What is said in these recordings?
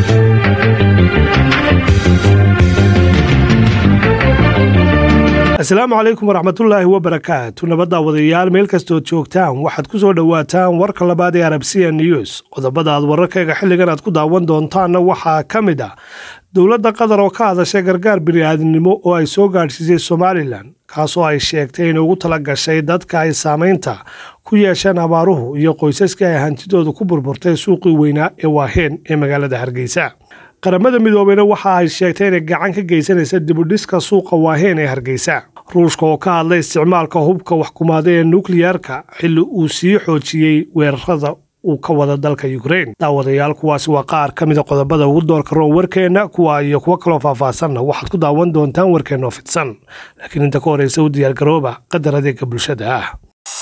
asalaamu calaykum waraxmatullaahi wabarakaatu nabadda wadayaal meel kastood joogtaan waxaad ku soo dhowaataan warka labaad ee arabsiya news qodobada aad wararkayga xilligan aad ku daawan doontaanna waxaa ka mid ah dowladda qatar oo ka hadashay gargaar bini'aadinimo oo ay soo gaadhsiisay somalilan kaasoo ay sheegtay inay ugu tala gashay dadka ay saamaynta ku yeesheen abaaruhu iyo qoysaskii ay hantidooda ku burburtay suuqii weynaa ee waaheen ee magaalada hargeysa qaramada midoobeyna waxa ay sheegtay inay gacan ka geysanaysa dibudhiska suuqa waaheen ee hargeysa ruushka oo ka hadlay isticmaalka hubka waxkumaada ee nukliyeerka xilli uu sii xoojiyey weerarada uu ka wada dalka ukrein daawadayaal kuwaasi waa qaar ka mida qodobada ugu doorka roon warkeenna kuwa iyo kuwo kaloo faahfaahsanna waxaad ku daawan doontaan warkeenna oo fidsan laakiin inta ka horeysa u diyaargarooba qadar adeega bulshada ah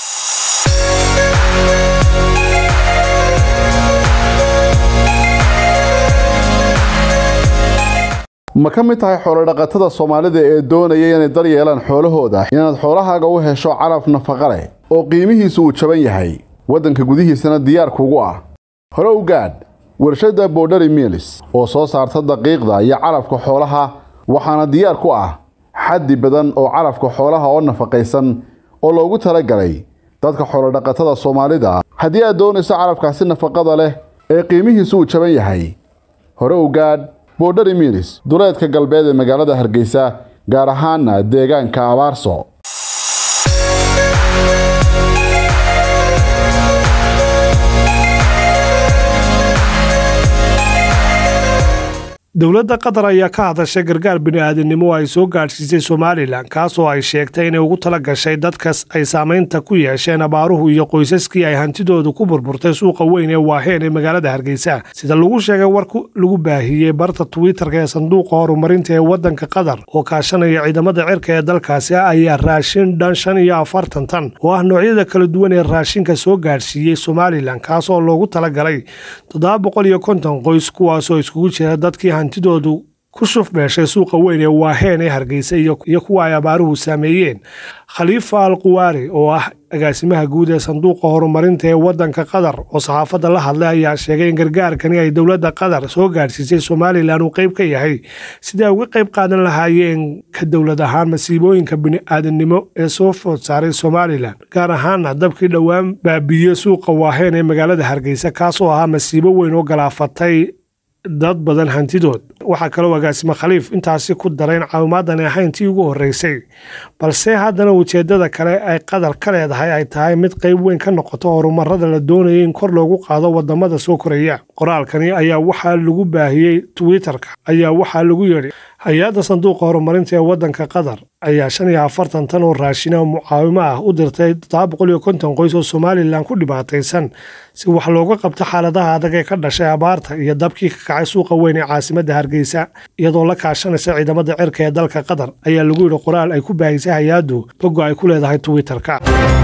ma ka mid tahay xoolodhaqatada soomaalida ee doonaya inay dar yeelaan xoolahooda inaad xoolahaaga u hesho calaf nafaqa leh oo qiimihiisu uu jaban yahay waddanka gudihiisana diyaar kugu ah hore u gaadh warshadda borderi milis oo soo saarta daqiiqda iyo calafka xoolaha waxaana diyaar ku ah xaddi badan oo calafka xoolaha oo nafaqaysan oo loogu talagalay dadka xoolodhaqatada soomaalida haddii aad doonayso calafkaasi nafaqada leh ee qiimihiisu uu jaban yahay hore u gaadh borderi milis duleedka galbeed ee magaalada hargeysa gaar ahaana deegaanka abaarso dowladda qatar ayaa ka hadashay gargaar bini'aadinimo oo ay soo gaadhsiisay somalilan kaasoo ay sheegtay inay ugu tala gashay dadkas ay saamaynta ku yeesheen abaaruhu iyo qoysaskii ay hantidoodu ku burburtay suuqa weyn ee waaheen ee magaalada hargeysa sida lagu sheegay war lagu baahiyey barta twitter-ka ee sanduuqa horumarinta ee waddanka qatar oo kaashanaya ciidamada cirka ee dalkaasi ayaa raashin dhan shan iyo afartan tan oo ah noocyada kala duwan ee raashinka soo gaadhsiiyey somalilan kaasoo loogu talagalay toddoba boqol iyo konton qoys kuwaasoo iskugu jira dadkii hantidoodu ku shuf beeshay suuqa weyn ee waaheen ee hargeysa iyo kuwa ay abaaruhu saameeyeen khaliifa al quwaari oo ah agaasimaha guud ee sanduuqa horumarinta ee waddanka qatar oo saxaafadda la hadlay ayaa sheegay in gargaarkani ay dowladda qatar soo gaadhsiisay somalilan uu qayb ka yahay sidii ay uga qayb qaadan lahaayeen ka dowlad ahaan masiibooyinka bini'aadanimo ee soo food saaray somalilan gaar ahaana dabkii dhowaan baabiiyey suuqa waaheen ee magaalada hargeysa kaasoo ahaa masiibo weyn oo galaafatay dad badan hantidood waxaa kaloo agaasimo khaliif intaasi ku dara in caawimaadani ahayn tii ugu horreysay balse haddana ujeeddada kale ay qatar ka leedahay ay tahay mid qayb weyn ka noqoto horumarada la doonaya in kor loogu qaado wadamada soo koraya qoraalkani ayaa waxaa lagu baahiyey twitter-ka ayaa waxaa lagu yidhi hay-adda sanduuqa horumarinta ee waddanka qatar ayaa shan iyo afartan tan oo raashina mucaawimo ah u dirtay toddoba boqol iyo konton qoys oo somalilan ku dhibaataysan si wax looga qabto xaaladaha adag ee ka dhashay abaarta iyo dabkii ka kacay suuqa weyn ee caasimadda hargeysa iyadoo la kaashanaysa ciidamada cirka ee dalka qatar ayaa lagu yidhi qoraal ay ku baahisay hay-addu bogo ay ku leedahay twitter-ka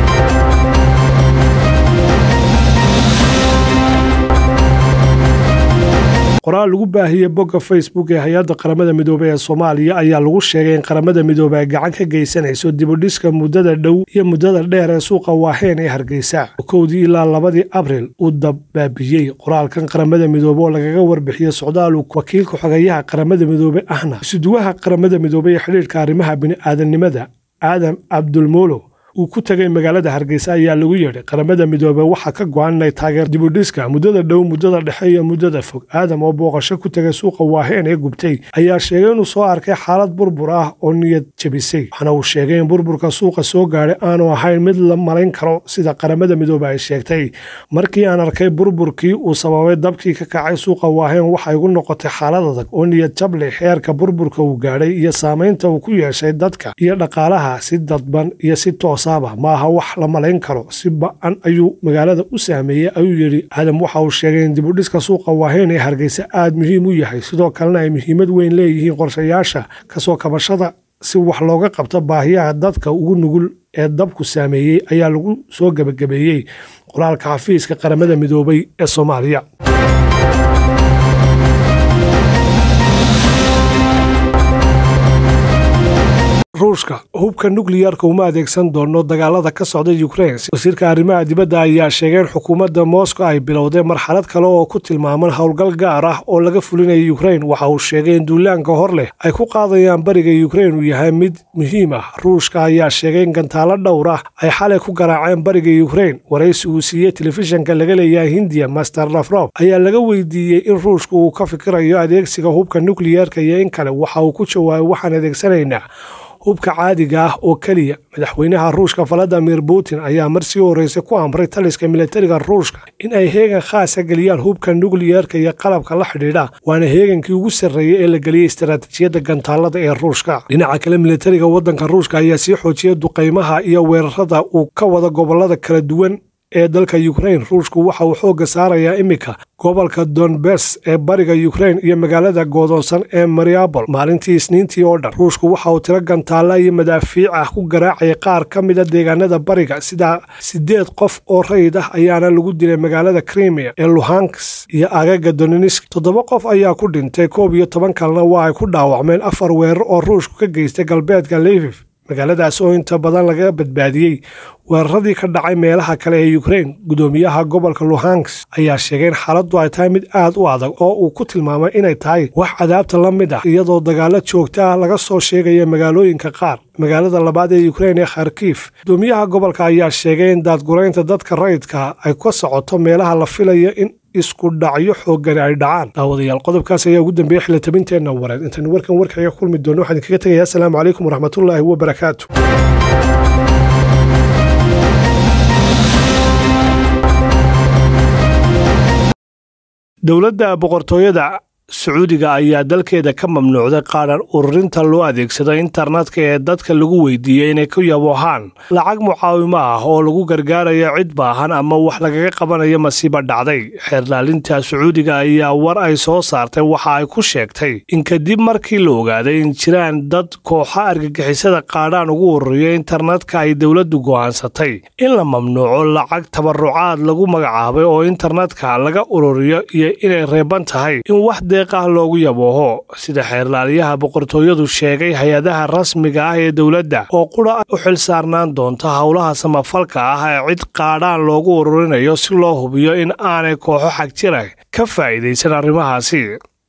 qoraal lagu baahiyey bogga facebook ee hay-adda qaramada midoobey ee soomaaliya ayaa lagu sheegay in qaramada midoobey ay gacan ka geysanayso dibudhiska muddada dhow iyo muddada dheer ee suuqa waaheen ee hargeysa kowdii ilaa labadii abril uu dabbaabiyey qoraalkan qaramada midoobe oo lagaga warbixiyey socdaalu wakiilka xogeeyaha qaramada midoobe ahna isuduwaha qaramada midoobey ee xidhiirhka arrimaha bini'aadanimada aadam cabdulmolo uu ku tegay magaalada hargeysa ayaa lagu yeedhay qaramada midoobe waxaa ka go-an inay taageer dibudhiska muddada dhow muddada dhexe iyo muddada fog aadam oo booqasho ku tegay suuqa waaheen ee gubtay ayaa sheegay inuu soo arkay xaalad burbur ah oo niyad jebisay waxaana uu sheegay in burburka suuqa soo gaadhay aanu ahayn mid la malayn karo sida qaramada midoobe ay sheegtay markii aan arkay burburkii uu sababay dabkii ka kacay suuqa waaheen waxay igu noqotay xaalad adag oo niyad jable xeerka burburka uu gaadhay iyo saamaynta uu ku yeeshay dadka iyo dhaqaalaha si dadban iyo si toos maaha wax la malayn karo si ba-an ayuu magaalada u saameeyey ayuu yidhi aadam waxa uu sheegay in dibudhiska suuqa waaheen ee hargeysa aad muhiim u yahay sidoo kalena ay muhiimad weyn leeyihiin qorshayaasha kasoo kabashada si wax looga qabto baahiyaha dadka ugu nugul ee dabku saameeyey ayaa lagu soo gebagabeeyey qoraalka xafiiska qaramada midoobay ee soomaaliya ruushka hubka nukliyarka uma adeegsan doono dagaalada ka socda ukrain wasiirka arrimaha dibadda ayaa sheegay in xukuumadda moscow ay bilowday marxalad kale oo ku tilmaaman howlgal gaar ah oo laga fulinaya ukrain waxa uu sheegay in duulaanka hor leh ay ku qaadayaan bariga ukrain uu yahay mid muhiim ah ruushka ayaa sheegay in gantaalo dhowr ah ay xalay ku garaaceen bariga ukrain waraysi uu siiyey telefishanka laga leeyahay hindiya master lafrof ayaa laga weydiiyey in ruushka uu ka fikirayo adeegsiga hubka nukliyarka iyo in kale waxa uu ku jawaabay waxaan adeegsanaynaa hubka caadiga ah oo keliya madaxweynaha ruushka valadimir putin ayaa marsii horreysay ku amray taliska militariga ruushka in ay heegan khaasa geliyaan hubka nukliyarka iyo qalabka la xidhiidha waana heegankii ugu sarreeyey ee la geliyey istaraatiijiyadda gantaalada ee ruushka dhinaca kale militariga waddanka ruushka ayaa sii xoojiyay duqaymaha iyo weerarada uu ka wada gobolada kala duwan ee dalka ukrain ruushku waxa uu xoogga saarayaa iminka gobolka donbes ee bariga ukrain iyo magaalada goodoonsan ee mariabol maalintii isniintii oo dhan ruushku waxa uu tiro gantaalla iyo madaafiic ah ku garaacayay qaar ka mida deegaanada bariga sidaa siddeed qof oo rayid ah ayaana lagu dilay magaalada krimiya ee luhanks iyo agaga donenisk toddoba qof ayaa ku dhintay koob iyo toban kalena waa ay ku dhaawacmeen afar weerar oo ruushku ka geystay galbeedka levif magaaladaas oo inta badan laga badbaadiyey weeraradii ka dhacay meelaha kale ee ukrain gudoomiyaha gobolka luhanks ayaa sheegay in xaaladdu ay tahay mid aad u adag oo uu ku tilmaamay inay tahay wax cadaabta la mid ah iyadoo dagaalo joogta ah laga soo sheegaya magaalooyinka qaar magaalada labaad ee ukrain ee kharkiif gudoomiyaha gobolka ayaa sheegay in daadguraynta dadka rayidka ay ka socoto meelaha la filayo in isku dhacyo xooggani ay dhacaan daawadayaal qodobkaas ayaa ugu dambeeyey xilitabinteenna wareed intaynu warkan warkaga kulmi doono waxaan idinkaga tegayaa asalaamu calaykum waraxmatullaahi wabarakaatu dowladda boqortooyada sacuudiga ayaa dalkeeda ka mamnuucday qaadhan ururinta loo adeegsado internetka ee dadka lagu weydiiyey inay ku yaboohaan lacag mucaawimo ah oo lagu gargaarayo cid baahan ama wax lagaga qabanayo masiibo dhacday xeerlaalinta sacuudiga ayaa war ay soo saartay waxa ay ku sheegtay in kadib markii la ogaaday in jiraan dad kooxa argagixisada qaadhaan ugu ururiyo internetka ay dowladdu go'aansatay in la mamnuuco lacag tabarucaad lagu magacaabay oo internetka laga ururiyo iyo inay reeban tahay in wax ah loogu yabooho sida xeerlaaliyaha boqortooyadu sheegay hay-adaha rasmiga ah ee dowladda oo qura u xil saarnaan doonta howlaha samafalka ah ee cid qaadhaan loogu ururinayo si loo hubiyo in aanay kooxo xagjira ka faa'iidaysan arrimahaasi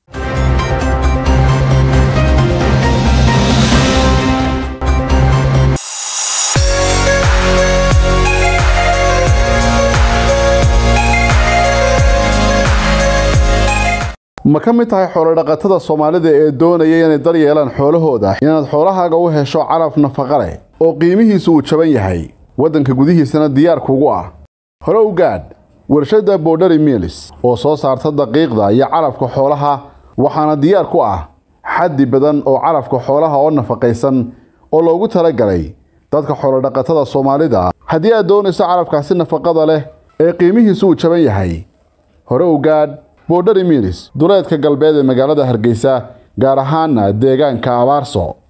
ma ka mid tahay xoolodhaqatada soomaalida ee doonaya inay dar yeelaan xoolahooda inaad xoolahaaga u hesho calaf nafaqa leh oo qiimihiisu uu jaban yahay waddanka gudihiisana diyaar kugu ah hore u gaadh warshadda borderi miilis oo soo saarta daqiiqda iyo calafka xoolaha waxaana diyaar ku ah xaddi badan oo calafka xoolaha oo nafaqaysan oo loogu talagalay dadka xoolodhaqatada soomaalida haddii aad doonayso calafkaasi nafaqada leh ee qiimihiisu uu jaban yahay hore u gaadh borderi miilis duleedka galbeed ee magaalada hargeysa gaar ahaana deegaanka abaarso